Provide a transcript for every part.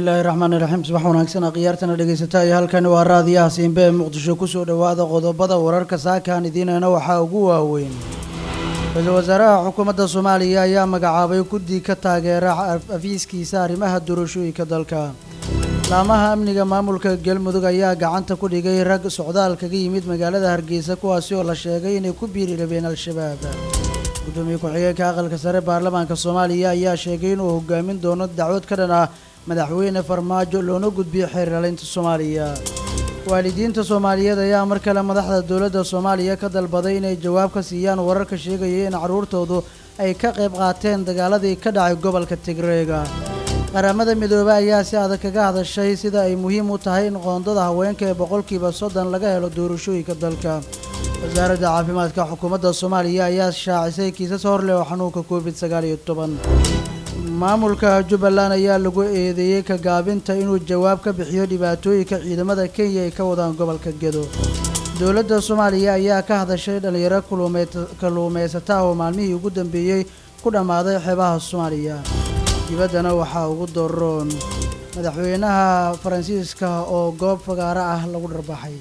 bismillaahi raxmaani raxiim subax wanaagsan akhyaartana dhegaysata iyo halkani waa raadiyaha siinbe ee muqdisho kusoo dhowaada qodobada wararka saakaan idiinayna waxaa ugu waaweyn ra-iisul wasaaraha xukuumadda soomaaliya ayaa magacaabay guddi ka taageera afiiskiisa arrimaha doorashooyinka dalka laamaha amniga maamulka galmudug ayaa gacanta ku dhigay rag socdaal kaga yimid magaalada hargeysa kuwaasi oo la sheegay inay ku biiri rabeen al-shabaab gudoomiye ku-xigeenka aqalka sare baarlamaanka soomaaliya ayaa sheegay inuu hogaamin doono dacwad ka dhan ah madaxweyne farmaajo loona gudbiyo xeerlalinta soomaaliya waalidiinta soomaaliyeed ayaa mar kale madaxda dowladda soomaaliya ka dalbaday inay jawaab ka siiyaan wararka sheegaya in carruurtoodu ay ka qayb qaateen dagaaladii ka dhacay gobolka tigreega qaramada midoobey ayaa si adag kaga hadashay sida ay muhiim u tahay in qoondada haweenka ee boqolkiiba soddon laga helo doorashooyinka dalka wasaaradda caafimaadka xukuumadda soomaaliya ayaa shaacisay kiisas horleh oo xanuunka covid sagaal iyo toban maamulka jubbaland ayaa lagu eedeeyey ka gaabinta inuu jawaab ka bixiyo dhibaatooyinka ciidamada kenya ay ka wadaan gobolka gedo dowladda soomaaliya ayaa ka hadashay dhallinyaro kalluumaysata oo maalmihii ugu dambeeyey ku dhammaaday xeebaha soomaaliya dibaddana waxaa ugu doroon madaxweynaha faransiiska oo goob fagaaro ah lagu dharbaxay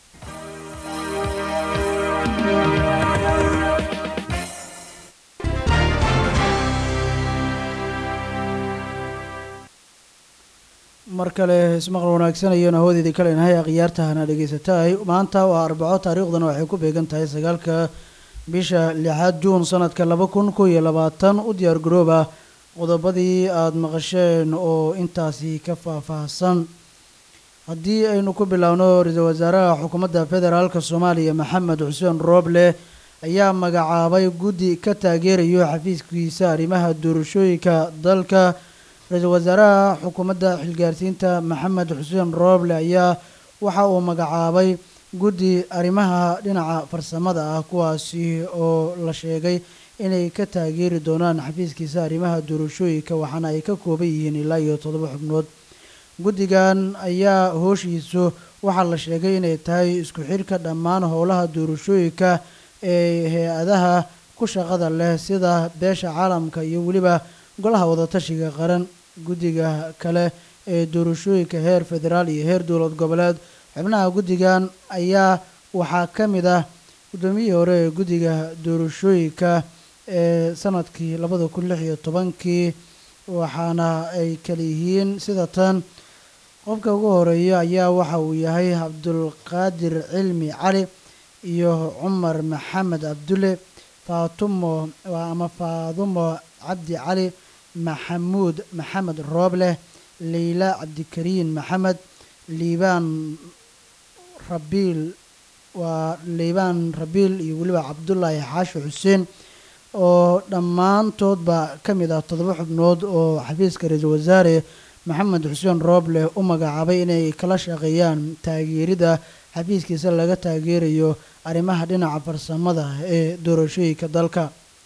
mar kale ismaqal wanaagsan ayanu hawdeedii kalenahay akhyaartahana dhegaysatahay maanta waa arbaco taariikhdana waxay ku beegan tahay sagaalka bisha lixaad juun sanadka laba kun kow iyo labaatan u diyaar garooba qodobadii aada maqasheen oo intaasi ka faahfaahsan haddii aynu ku biloawno ra-iisul wasaaraha xukuumadda federaalka soomaaliya maxamed xuseen rooble ayaa magacaabay guddi ka taageerayo xafiiskiisa arrimaha doorashooyinka dalka ra-iisul wasaaraha xukuumadda xilgaarsiinta maxamed xuseen rooble ayaa waxa uu magacaabay guddi arrimaha dhinaca farsamada ah kuwaasi oo la sheegay inay ka taageeri doonaan xafiiskiisa arrimaha doorashooyinka waxaana ay ka kooban yihiin ilaa iyo toddoba xubnood guddigan ayaa hooshiisu waxaa la sheegay inay tahay isku xidhka dhammaan howlaha doorashooyinka ee hay-adaha ku shaqada leh sida beesha caalamka iyo weliba golaha wadatashiga qaran guddiga kale ee doorashooyinka heer federaal iyo heer dowlad goboleed xubnaha guddigan ayaa waxaa ka mid ah guddoomiyihii hore ee guddiga doorashooyinka ee sanadkii labada kun lix iyo tobankii waxaana ay kala yihiin sida tan qofka ugu horeeya ayaa waxa uu yahay cabdulqaadir cilmi cali iyo cumar maxamed cabdulle faatumo ama faadumo cabdi cali maxamuud maxamed roobleh leyla cabdikariin maxamed liibaan rabiil waa liibaan rabiil iyo weliba cabdullaahi xaashi xuseen oo dhammaantoodba ka mid ah toddoba xubnood oo xafiiska ra-iisul wasaare maxamed xuseen rooble u magacaabay inay kala shaqeeyaan taageerida xafiiskiisa laga taageerayo arrimaha dhinaca farsamada ee doorashooyinka dalka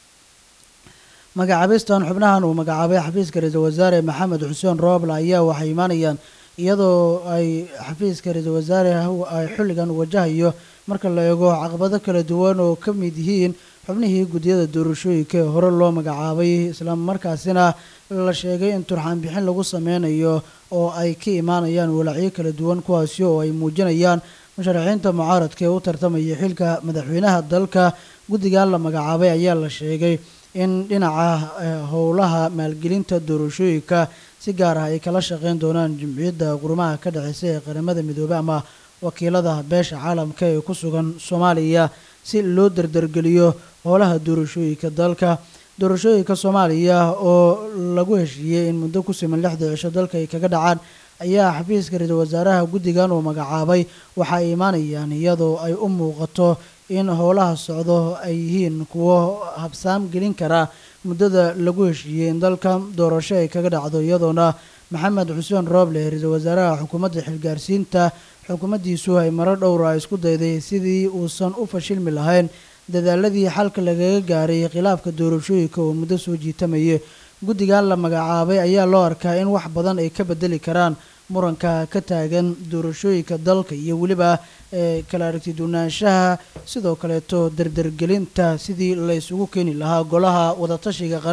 magacaabistan xubnahan uu magacaabay xafiiska ra-iisul wasaare maxamed xuseen rooble ayaa waxay imaanayaan iyadoo ay xafiiska ra-iisul wasaare ay xilligan wajahayo marka la eego caqabado kala duwan oo ka mid yihiin xubnihii guddiyada doorashooyinka ee hore loo magacaabay isla markaasina la sheegay in turxaan bixin lagu sameynayo oo ay ka imaanayaan walacyo kala duwan kuwaasi oo ay muujinayaan musharaxiinta mucaaradka ee u tartamaya xilka madaxweynaha dalka guddigan la magacaabay ayaa la sheegay in dhinaca howlaha maalgelinta doorashooyinka si gaar ah ay kala shaqeyn doonaan jumciyadda qurumaha ka dhexeysa ee qaramada midoobey ama wakiilada beesha caalamka ee ku sugan soomaaliya si loo dardargeliyo howlaha doorashooyinka dalka doorashooyinka soomaaliya oo lagu heshiiyey in muddo ku siman lixda cisho dalka ay kaga dhacaan ayaa xafiiska ra-iisul wasaaraha guddigan uu magacaabay waxa ay imaanayaan iyadoo ay u muuqato in howlaha socdo ay yihiin kuwo habsaam gelin kara muddada lagu heshiiyey in dalka doorasho ay kaga dhacdo iyadoona maxamed xuseen rooble ra-iisul wasaaraha xukuumadda xilgaarsiinta xukuumaddiisu ay maro dhowra isku dayday sidii uusan u fashilmi lahayn dadaaladii xalka lagaga gaaray khilaafka doorashooyinka oo muddo soo jiitamayay guddigan la magacaabay ayaa loo arkaa in wax badan ay ka bedeli karaan muranka ka taagan doorashooyinka dalka iyo weliba kala aragti duunaanshaha sidoo kaleeto dardargelinta sidii la isugu keeni lahaa golaha wadatashiga qaran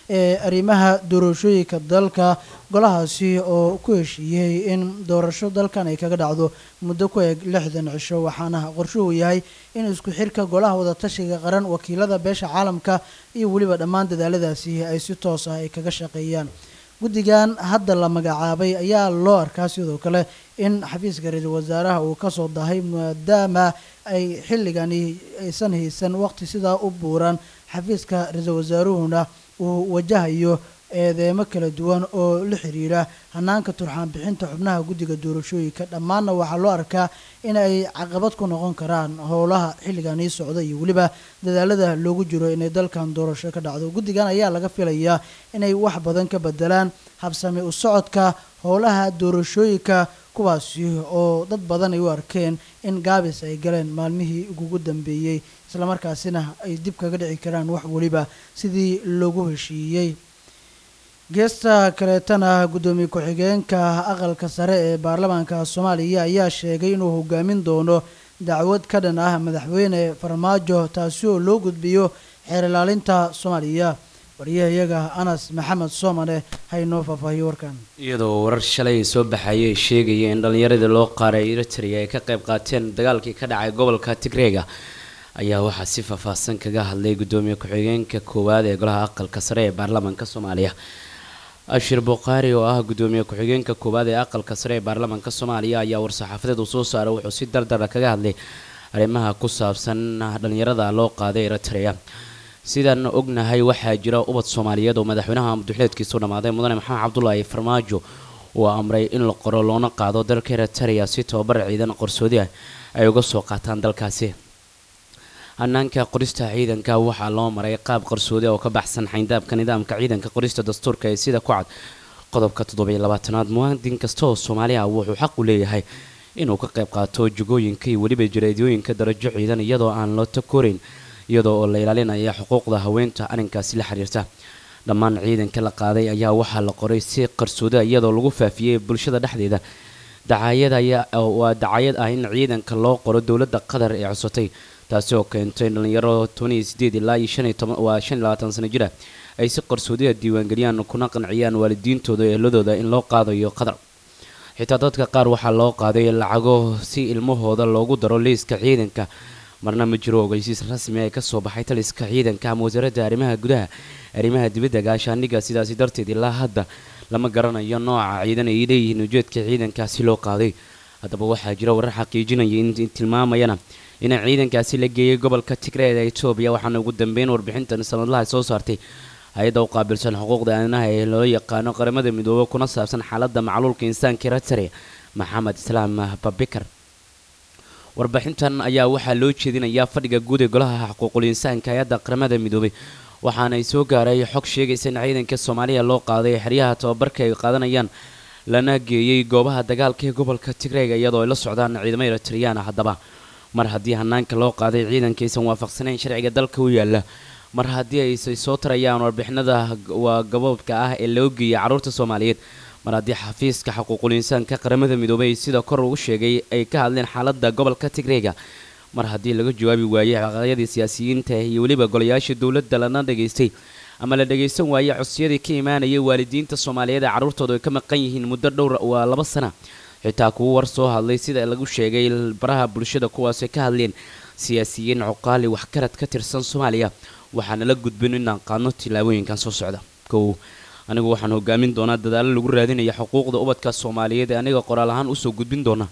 ee arrimaha doorashooyinka dalka golahaasi oo ku heshiiyey in doorasho dalkan ay kaga dhacdo muddo ku eg lixdan cisho waxaana qorshuhu yahay in isku xirka golaha wadatashiga qaran wakiilada beesha caalamka iyo weliba dhammaan dadaaladaasi ay si toos ah ay kaga shaqeeyaan guddigan hadda la magacaabay ayaa loo arkaa sidoo kale in xafiiska ra-iisul wasaaraha uu kasoo dahay maadaama ay xilligani aysan haysan waqti sidaa u buuran xafiiska ra-iisul wasaaruhuna uu wajahayo eedeemo kala duwan oo la xiriira hanaanka turxaan bixinta xubnaha guddiga doorashooyinka dhammaanna waxaa loo arkaa in ay caqabad ku noqon karaan howlaha xilliganii socda iyo weliba dadaalada loogu jiro inay dalkan doorasho ka dhacdo guddigan ayaa laga filayaa inay wax badan ka bedelaan habsami u socodka howlaha doorashooyinka kuwaasi oo dad badan ay u arkeen in gaabis ay galeen maalmihii ugugu dambeeyey islamarkaasina ay dib kaga dhici karaan wax weliba sidii loogu heshiiyey geesta kaleetana guddoomiye ku-xigeenka aqalka sare ee baarlamaanka soomaaliya ayaa sheegay inuu hogaamin doono dacwad ka dhan ah madaxweyne farmaajo taasi oo loo gudbiyo xeer ilaalinta soomaaliya wariyahayaga anas maxamed soomane haynoo faahfaahiyo warkan iyadoo warar shalay soo baxayay ay sheegaya in dhallinyaradii loo qaaray eritrea ay ka qayb qaateen dagaalkii ka dhacay gobolka tigreega ayaa waxaa si faahfaahsan kaga hadlay guddoomiye ku-xigeenka koowaad ee golaha aqalka sare ee baarlamaanka soomaaliya ashir bukhaari oo ah guddoomiye ku-xigeenka koowaad ee aqalka sare ee baarlamaanka soomaaliya ayaa war-saxaafadeed uu soo saaray wuxuu si dardara kaga hadlay arrimaha ku saabsan dhallinyarada loo qaaday eritrea sidaan ognahay waxaa jira ubad soomaaliyeed oo madaxweynaha muduxuleedkiisu dhammaaday mudane maxamed cabdulaahi farmaajo uu amray in la qoro loona qaado dalka eritrea si tababar ciidan qarsoodi ah ay uga soo qaataan dalkaasi hanaanka qorista ciidanka waxaa loo maray qaab qarsoodi oo ka baxsan xayndaabka nidaamka ciidanka qorista dastuurka ee sida ku cad qodobka toddobiyo labaatanaad muwaadin kasta oo soomaali ah wuxuu xaq u leeyahay inuu ka qayb qaato jugooyinka iyo weliba jareedyooyinka darajo ciidan iyadoo aan loo takorayn iyadoo oo la ilaalinaya xuquuqda haweenta arrinkaasi la xiriirta dhammaan ciidanka la qaaday ayaa waxaa la qoray si qarsooda iyadoo lagu faafiyey bulshada dhexdeeda dacaayad ayaa waa dacayad ah in ciidanka loo qoro dowladda qatar ee cusatay taasi oo keentay in dhalinyaro tobaniyo sideed ilaa iyo shan iyo toban waa shan iyo labaatan sano jira ay si qarsoodiya diiwaangeliyaan kuna qanciyaan waalidiintooda eheladooda in loo qaadayo qatar xitaa dadka qaar waxaa loo qaaday lacago si ilmahooda loogu daro liiska ciidanka marna ma jiro ogeysiis rasmi ee kasoo baxay taliska ciidanka ama wasaaradda arrimaha gudaha arrimaha dibadda gaashaandhigga sidaasi darteed ilaa hadda lama garanayo nooca ciidan ay leeyihiin ujeedka ciidankaasi loo qaaday haddaba waxaa jira warar xaqiijinaya in tilmaamayana in ciidankaasi la geeyay gobolka tigreed ee etoobiya waxaana ugu dambeyn warbixintan sanadlaha soo saartay hay-adda u qaabilsan xuquuqda aadanaha ee loo yaqaano qaramada midoobe kuna saabsan xaaladda macluulka insaanka eritrea maxamed islaam babikar warbixintan ayaa waxaa loo jeedinayaa fadhiga guud ee golaha xuquuqul insaanka hay-adda qaramada midoobay waxaana ay soo gaaray xog sheegaysa in ciidanka soomaaliya loo qaaday xeryaha tababarka ay qaadanayaan lana geeyey goobaha dagaalka ee gobolka tigreega iyadoo ay la socdaan ciidamo eritreyaan ah haddaba mar haddii hanaanka loo qaaday ciidankaysan waafaqsanayn sharciga dalka u yaala mar haddii aysay soo tarayaan warbixinada waa gaboobka ah ee loo geeyay carruurta soomaaliyeed mar haddii xafiiska xuquuqul insaanka qaramada midoobay sida kor ugu sheegay ay ka hadleen xaaladda gobolka tigreega mar haddii laga jawaabi waayey xaqaaqyadii siyaasiyiinta iyo weliba golayaasha dowladda lana dhageystay ama la dhagaysan waayey codsiyadii ka imaanayay waalidiinta soomaaliyeed ee carruurtooda ay ka maqan yihiin muddo dhowr waa laba sana xitaa kuwo war soo hadlay sida lagu sheegay baraha bulshada kuwaasay ka hadleen siyaasiyiin cuqaali waxgarad ka tirsan soomaaliya waxaana la gudbin inaan qaadno tillaabooyinkan soo socda kow anigu waxaan hogaamin doonaa dadaalo lagu raadinaya xuquuqda ubadka soomaaliyeed ee aniga qoraal ahaan usoo gudbin doona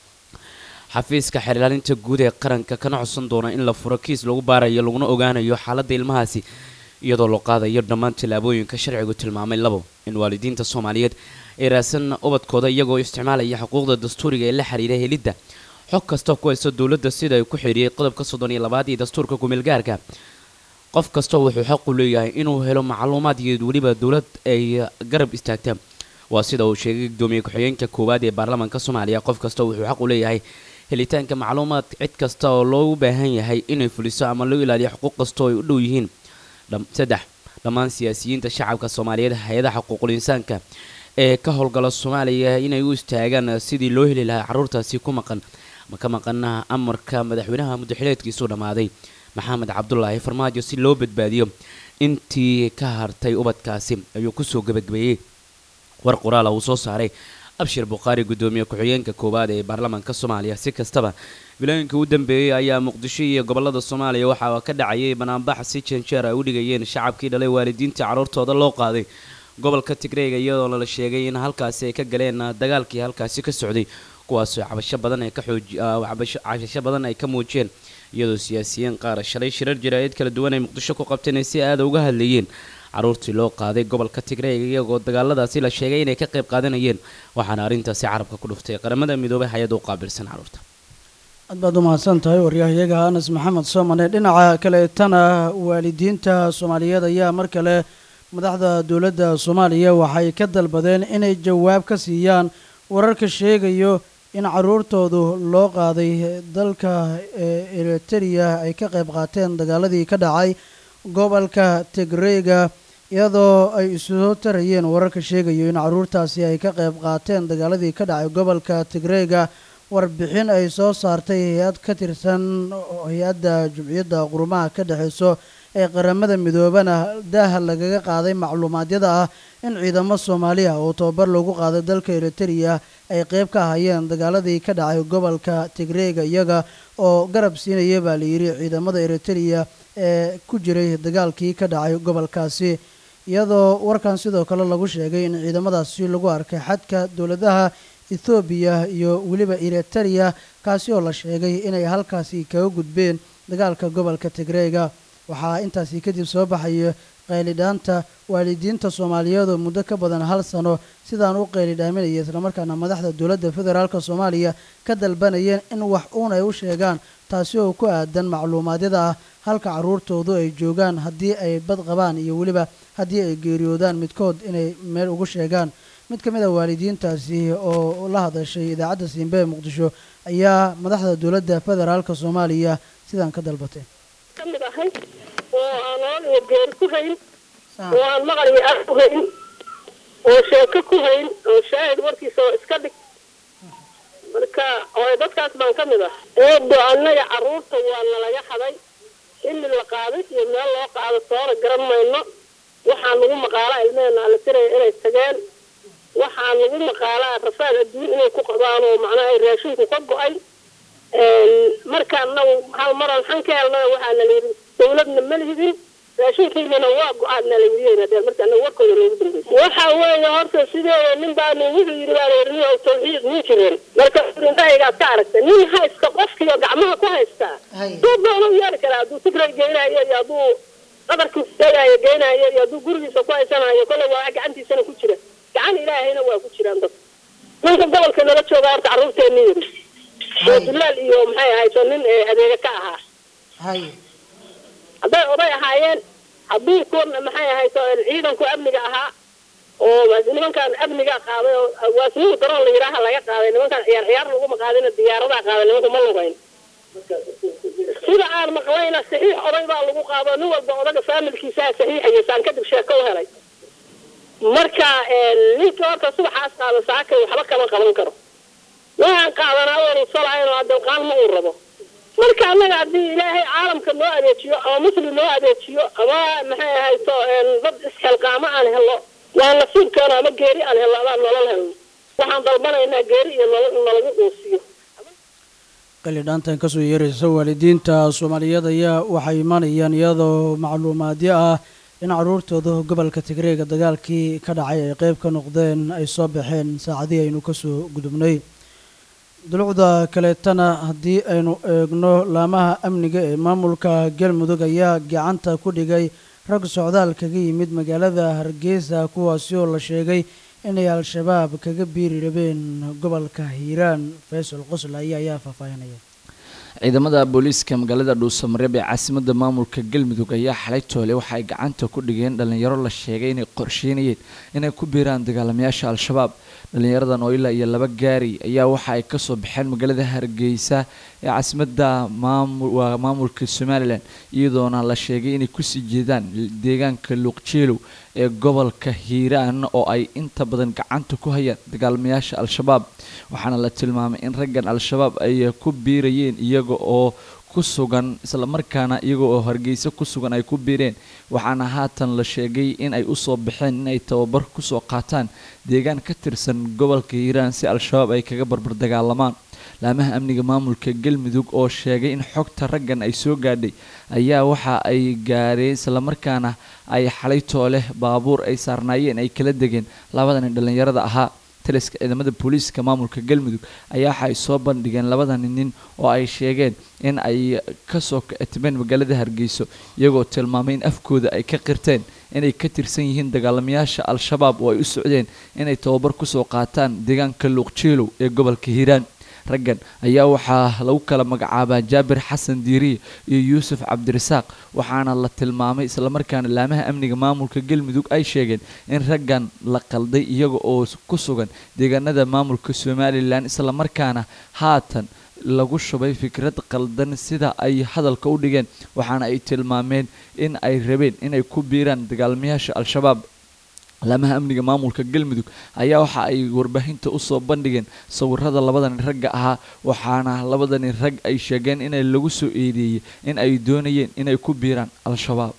xafiiska xeerlaalinta guud ee qaranka kana codsan doona in la furo kiis lagu baarayo laguna ogaanayo xaaladda ilmahaasi iyadoo loo qaadayo dhammaan tillaabooyinka sharcigu tilmaamay labo in waalidiinta soomaaliyeed ay raadsan ubadkooda iyagoo isticmaalaya xuquuqda dastuuriga ee la xiriira helidda xog kasta ku haysta dowladda sida ay ku xidhiyey qodobka soddon iyo labaad iyo dastuurka kumeelgaarka qof kasta wuxuu xaq u leeyahay inuu helo macluumaad iyo weliba dowlad ay garab istaagta waa sida uu sheegay gudoomiye ku-xigeenka koowaad ee baarlamaanka soomaaliya qof kasta wuxuu xaq u leeyahay helitaanka macluumaad cid kasta oo loogu baahan yahay inay fuliso ama loo ilaaliyo xuquuq kasta oo ay u dhow yihiin saddex dhammaan siyaasiyiinta shacabka soomaaliyeed hay-adaha xuquuqul insaanka ee ka howlgala soomaaliya inay u istaagaan sidii loo heli lahaa carruurtaasi ku maqan ma ka maqana amarka madaxweynaha muddaxileedkiisuu dhammaaday maxamed cabdulaahi farmaajo si loo badbaadiyo intii ka hartay ubadkaasi ayuu kusoo gebagabeeyey war qoraala uu soo saaray abshir bukhaari guddoomiye ku-xigeenka koowaad ee baarlamaanka soomaaliya si kastaba bilooyinkii u dambeeyey ayaa muqdisho iyo gobolada soomaaliya waxaa ka dhacayay banaanbax si janjeer ay u dhigayeen shacabkii dhalay waalidiinta carruurtooda loo qaaday gobolka tigreega iyadoona la sheegay in halkaasi ay ka galeen dagaalkii halkaasi ka socday kuwaasoo cabasho badan ay ka xooji cabasho badan ay ka muujiyeen iyadoo siyaasiyiin qaar shalay shirar jaraa'id kala duwan ay muqdisho ku qabteen ay si aada uga hadlayeen carruurtii loo qaaday gobolka tigreega iyagoo dagaaladaasi la sheegay inay ka qayb qaadanayeen waxaana arrintaasi carabka ku dhuftay qaramada midoobay hay-adda u qaabilsan carruurta aad baad u mahadsan tahay waryahayaga anas maxamed soomane dhinaca kaleetana waalidiinta soomaaliyeed ayaa mar kale madaxda dowladda soomaaliya waxay ka dalbadeen inay jawaab ka siiyaan wararka sheegayo in carruurtoodu loo qaaday dalka eritrea ay ka qayb qaateen dagaaladii ka dhacay gobolka tigreega iyadoo ay isoo tarayeen wararka sheegayo in carruurtaasi ay ka qayb qaateen dagaaladii ka dhacay gobolka tigreega warbixin ay soo saartay hay-ad ka tirsan hay-adda jumciyadda qurumaha ka dhexeyso ee qaramada midoobana daaha lagaga qaaday macluumaadyada ah in ciidamo soomaaliya oo tababar loogu qaaday dalka eritrea ay qeyb ka hayeen dagaaladii ka dhacay gobolka tigreega iyaga oo garab siinaya baa layidhi ciidamada eritrea ee ku jiray dagaalkii ka dhacay gobolkaasi iyadoo warkan sidoo kale lagu sheegay in ciidamadaasi lagu arkay xadka dowladaha ethoobiya iyo weliba eritrea kaasi oo la sheegay inay halkaasi kaga gudbeen dagaalka gobolka tigreega waxaa intaasi kadib soo baxaya qaylidhaanta waalidiinta soomaaliyeed oo muddo ka badan hal sano sidaan u qaylidhaaminaya islamarkaana madaxda dowladda federaalk soomaaliya ka dalbanayeen in wax uun ay u sheegaan taasi oo ku aadan macluumaadyada ah halka carruurtoodu ay joogaan haddii ay bad qabaan iyo weliba haddii ay geeriyoodaan midkood inay meel ugu sheegaan mid ka mid a waalidiintaasi oo la hadashay idaacadda siinbe ee muqdisho ayaa madaxda dowladda federaalk soomaaliya sidaan ka dalbatay ka mid ahay oo aan nolol iyo geeri ku hayn oo aan maqal iyo af ku hayn oo sheeko ku hayn oo shaahid warkiisa oo iska dhig marka oo dadkaas baan ka mid ah eedo annaga carruurta waa nalaga xaday xilli la qaaday iyo meel loo qaado toona garan mayno waxaa nagu maqaalaa ilmeheena ala tiraya inay tageen waxaa nagu maqaalaa rafaad adduun inay ku qabaan oo macnaha ay raashinku ka go-ay markaana hal maran xan ka helna waxaana layidhi dawladna ma lihidin raashinkiinana waa go-aadna layidhi dee marka anaga warkooda loogu dambeysay waxa weeye horta sideeda nin baanu wuxuu yidhi baa layidhi nin oo tawxiid nin jireen marka indhahaygaad ka aragta nin haysta qofkiiyo gacmaha ku haystaa duu doona u yeeli karaa hadduu tigray geynayo iyo hadduu qadarkiisa geynayo geynayo iyo hadduu gurigiisa ku haysanayo kolley waa gacantiisana ku jira gacan ilaahayna waa ku jiraan dadka ninka gobolka nala jooga horta carruurteeni yidhi oo dulaal iyo maxay ahayso nin adeega ka ahaa hadday oday ahaayeen haddii kuwa maxay ahayso ciidanku amniga ahaa oo nimankan amniga qaaday oo waasnigu daroon la yidhaaha laga qaaday nimankan ciyaar ciyaar laguma qaadina diyaaradaa qaaday nimanka ma lugayn sida aan maqlayna saxiix oday baa lagu qaado nin walba odaga faamilkiisaa saxiixaya saan kadib sheeko u helay marka ninka horta subaxaas qaada saakay waxba kama qaban karo waxaan qaadanaa oonu salahayn oo adilqaan ma uu rabo marka annaga haddii ilaahay caalamka noo adeejiyo ama muslim noo adeejiyo ama maxay ahayto dad isxilqaamo aan helo waa nasiibkeena ama geeri aan helno amaan nolol helno waxaan dalbanaynaa geeri iyo nolol in nalagu quusiyo qalidhaantan kasoo yeeraysa waalidiinta soomaaliyeed ayaa waxay imanayaan iyadoo macluumaadyo ah in carruurtooda gobolka tigreega dagaalkii ka dhacay ay qeyb ka noqdeen ay soo baxeen saacadihii aynu kasoo gudubnay dulucda kaleetana haddii aynu eegno laamaha amniga ee maamulka galmudug ayaa gacanta ku dhigay rag socdaal kaga yimid magaalada hargeysa kuwaasi oo la sheegay inay al-shabaab kaga biiri rabeen gobolka hiiraan faysal qoslaya ayaa faahfaahinaya ciidamada booliiska magaalada dhuusamareeb ee caasimada maamulka galmudug ayaa xalay toole waxa ay gacanta ku dhigeen dhalinyaro la sheegay inay qorsheynayeen inay ku biiraan dagaalamayaasha al-shabaab dhalinyaradan oo ilaa iyo laba gaari ayaa waxa ay kasoo baxeen magaalada hargeysa ee caasimada waa maamulka somalilan iyadoona la sheegay inay kusii jeedaan deegaanka luuqjeelow ee gobolka hiiraan oo ay inta badan gacanta ku hayaan dagaalamayaasha al-shabaab waxaana la tilmaamay in raggan al-shabaab ay ku biirayeen iyaga oo ku sugan islamarkaana iyaga oo hargeysa ku sugan ay ku biireen waxaana haatan la sheegay in ay usoo baxeen in ay tababar kusoo qaataan deegaan ka tirsan gobolka hiiraan si al-shabaab ay kaga barbar dagaalamaan laamaha amniga maamulka galmudug oo sheegay in xogta raggan ay soo gaadhay ayaa waxa ay gaareen islamarkaana ay xalay tooleh baabuur ay saarnaayeen ay kala degeen labadani dhallinyarada ahaa taliska ciidamada booliiska maamulka galmudug ayaa waxa ay soo bandhigeen labadani nin oo ay sheegeen in ay kasoo katimeen magaalada hargeyso iyagoo tilmaamay in afkooda ay ka qirteen inay ka tirsan yihiin dagaalamayaasha al-shabaab oo ay u socdeen inay tababar kusoo qaataan deegaanka luuqjiilow ee gobolka hiiraan raggan ayaa waxaa lagu kala magacaabaa jaabir xasan diiriye iyo yuusuf cabdirasaaq waxaana la tilmaamay islamarkaana laamaha amniga maamulka galmudug ay sheegeen in raggan la qalday iyaga oo ku sugan deegaanada maamulka somalilan islamarkaana haatan lagu shubay fikrad qaldan sida ay hadalka u dhigeen waxaana ay tilmaameen in ay rabeen inay ku biiraan dagaalamayaasha al-shabaab laamaha amniga maamulka galmudug ayaa waxa ay warbaahinta usoo bandhigeen sawirada labadani ragga ahaa waxaana labadani rag ay sheegeen inay lagu soo eedeeyey in ay doonayeen inay ku biiraan al-shabaab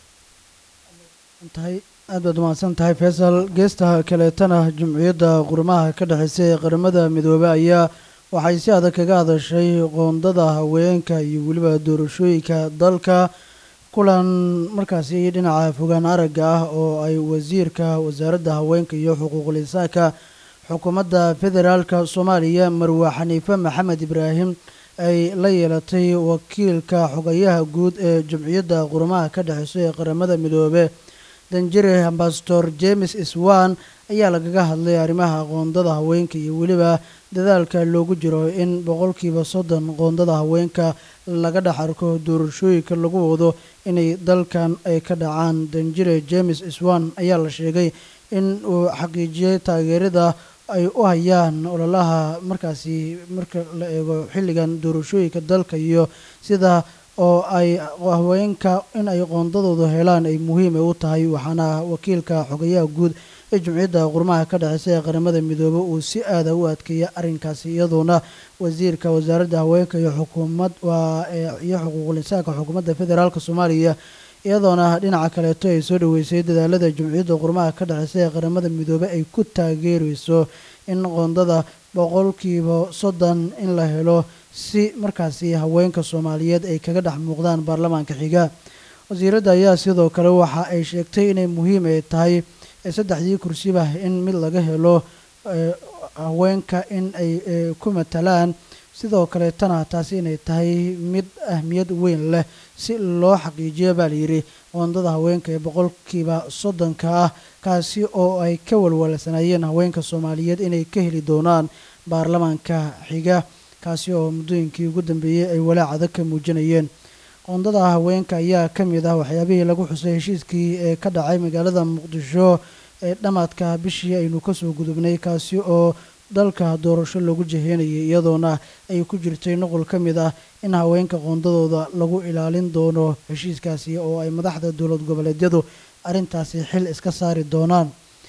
tahay aad baad umahadsan tahay faysal geesta kaleetana jumciyadda qurmaha ka dhexeysa ee qaramada midoobey ayaa waxay si adag kaga hadashay qoondada haweenka iyo weliba doorashooyinka dalka kulan markaasi dhinaca fogaan aragga ah oo ay wasiirka wasaaradda haweenka iyo xuquuqul insaanka xukuumadda federaalka soomaaliya marwe xaniife maxamed ibraahim ay la yeelatay wakiilka xogayaha guud ee jumciyadda qurmaha ka dhexeyso ee qaramada midoobe danjire ambasador james iswan ayaa lagaga hadlay arrimaha qoondada haweenka iyo weliba dadaalka loogu jiro in boqolkiiba soddon qoondada haweenka laga dhex arko doorashooyinka lagu wado inay dalkan ay ka dhacaan danjire james iswan ayaa la sheegay in uu xaqiijiyey taageerada ay u hayaan ololaha markaasi marka la eego xilligan doorashooyinka dalka iyo sida oo ay haweenka in ay qoondadooda helaan ay muhiim u tahay waxaana wakiilka xogayaha guud ee jumciyadda qurmaha ka dhexeysa ee qaramada midoobe uu si aada u adkeeya arrinkaasi iyadoona wasiirka wasaaradda haweenka iyo xukuumad waa iyo xuquuqul insaanka xukuumadda federaalk soomaaliya iyadoona dhinaca kaleeto ay soo dhaweysay dadaalada jumciyadda qurmaha ka dhexeysa ee qaramada midoobe ay ku taageereyso in qoondada boqolkiiba soddon in la helo si markaasi haweenka soomaaliyeed ay kaga dhex muuqdaan baarlamaanka xiga wasiiradda ayaa sidoo kale waxa ay sheegtay inay muhiim ay tahay saddexdii kursiba in mid laga helo haweenka in ay ku matalaan sidoo kaleetana taasi inay tahay mid ahmiyad weyn leh si loo xaqiijiyo baa layidhi qoondada haweenka ee boqolkiiba soddonka ah kaasi oo ay ka walwalsanayeen haweenka soomaaliyeed inay ka heli doonaan baarlamaanka xiga kaasi oo muddooyinkii ugu dambeeyey ay walaac adag ka muujinayeen qoondada haweenka ayaa ka mid ah waxyaabihii lagu xusay heshiiskii ee ka dhacay magaalada muqdisho ee dhammaadka bishii aynu kasoo gudubnay kaasi oo dalka doorasho lagu jaheynayay iyadoona ay ku jirtay nuqul ka mid ah in haweenka qoondadooda lagu ilaalin doono heshiiskaasi oo ay madaxda dowlad goboleedyadu arrintaasi xil iska saari doonaan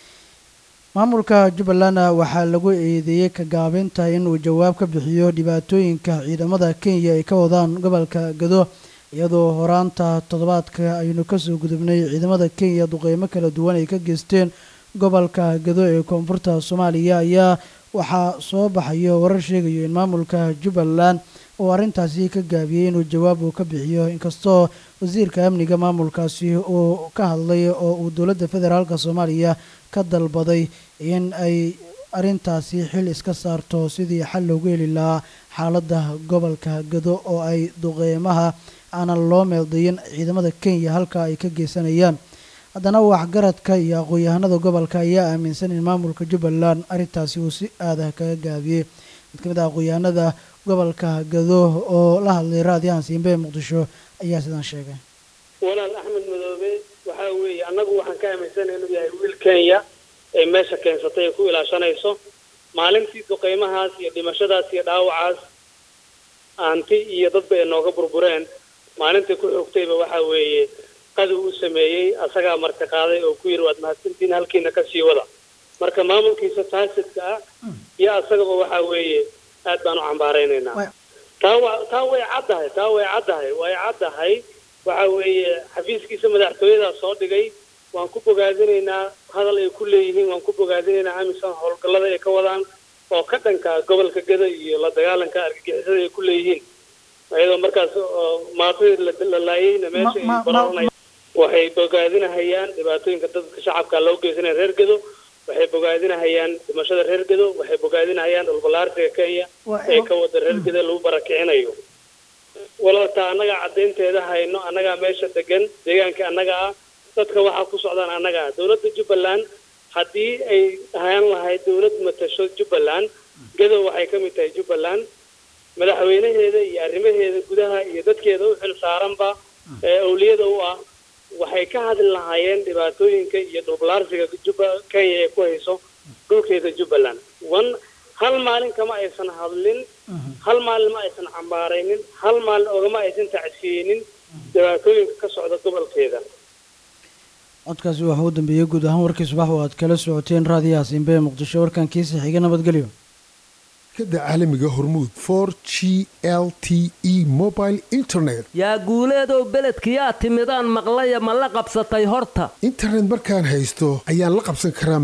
maamulka jubbalandna waxaa lagu eedeeyey ka gaabinta inuu jawaab ka bixiyo dhibaatooyinka ciidamada kenya ay ka wadaan gobolka gado iyadoo horaanta toddobaadka aynu kasoo gudubnay ciidamada kenya duqeymo kala duwan ay ka geysteen gobolka gado ee koonfurta soomaaliya ayaa waxaa soo baxayo warar sheegayo in maamulka jubbaland uu arrintaasi ka gaabiyey inuu jawaab uu ka bixiyo inkastoo wasiirka amniga maamulkaasi uu ka hadlay oo uu dowladda federaalk soomaaliya ka dalbaday in ay arrintaasi xil iska saarto sidii xal loogu heli lahaa xaaladda gobolka gado oo ay duqeymaha aanan loo meeldayin ciidamada kenya halka ay ka geysanayaan haddana waxgaradka iyo aqoon-yahanada gobolka ayaa aaminsan in maamulka jubbaland arrintaasi uu si aadah kaga gaabiyey mid ka mid ah aqoon-yahanada gobolka gado oo la hadlay raadiyahan siimbe ee muqdisho ayaa sidan sheegay walaal axmed madoobe waxaa weeye annagu waxaan ka aaminsanahay inuu yahay wiil kenya ay meesha keensatay ay ku ilaashanayso maalintii duqeymahaas iyo dhimashadaas iyo dhaawacaas aanti iyo dadba ay nooga burbureen maalintii ku xogtayba waxaa weeye qadow u sameeyey asagaa marka qaaday oo ku yidhi waad mahadsantiin halkiina ka sii wada marka maamulkiisa faasidka ah iyo asagaba waxaa weeye aad baan u cambaaraynaynaa taa wa taa way caddahay taa way caddahay way caddahay waxa weeye xafiiskiisa madaxtooyadaa soo dhigay waan ku bogaadinaynaa hadal ay ku leeyihiin waan ku bogaadinaynaa amisom howlgallada ay ka wadaan oo ka dhanka gobolka gada iyo la dagaalanka argagixisada ay ku leeyihiin iyadoo markaas oo maatadii la- la laayeyna meesha ay ma- ma- barooranayaan waxay bogaadinahayaan dhibaatooyinka dadka shacabka loo geysanaya reer gedo waxay bogaadinahayaan dhimashada reer gedo waxay bogaadinahayaan dhulbalaarsiga kenya Wa- ee ka wada reer gedo lagu barakicinayo walaalta annagaa caddaynteeda hayno annagaa meesha degan deegaanka annaga ah dadka waxaa ku socdaan annaga ah dowladda jubbaland haddii ay ahaan lahayd dowlad matasho jubbaland gedo waxay ka mid tahay jubbaland madaxweynaheeda iyo arrimaheeda gudaha iyo dadkeeda u xil saaranba ee awliyada u ah waxay ka hadli lahaayeen dhibaatooyinka iyo dhulbalaarsiga juba kenya ee ku hayso dhulkeeda jubbaland one hal maalin kama aysan hadlin hal maalin ma aysan cambaaraynin hal maalin ogama aysan tacsiyeynin dhibaatooyinka ka socda gobolkeeda codkaasi waxaa u dambeeyey guud ahaan warkii subax oo aad kala socoteen raadiyaha simbe ee muqdisho warkankiisa xiga nabadgelyo shirkadda caalamiga hormuud for g l t e mobile internet yaa guuleedow beledkiyaa timidaan maqlaya ma la qabsatay horta internet markaan haysto ayaan la qabsan karaa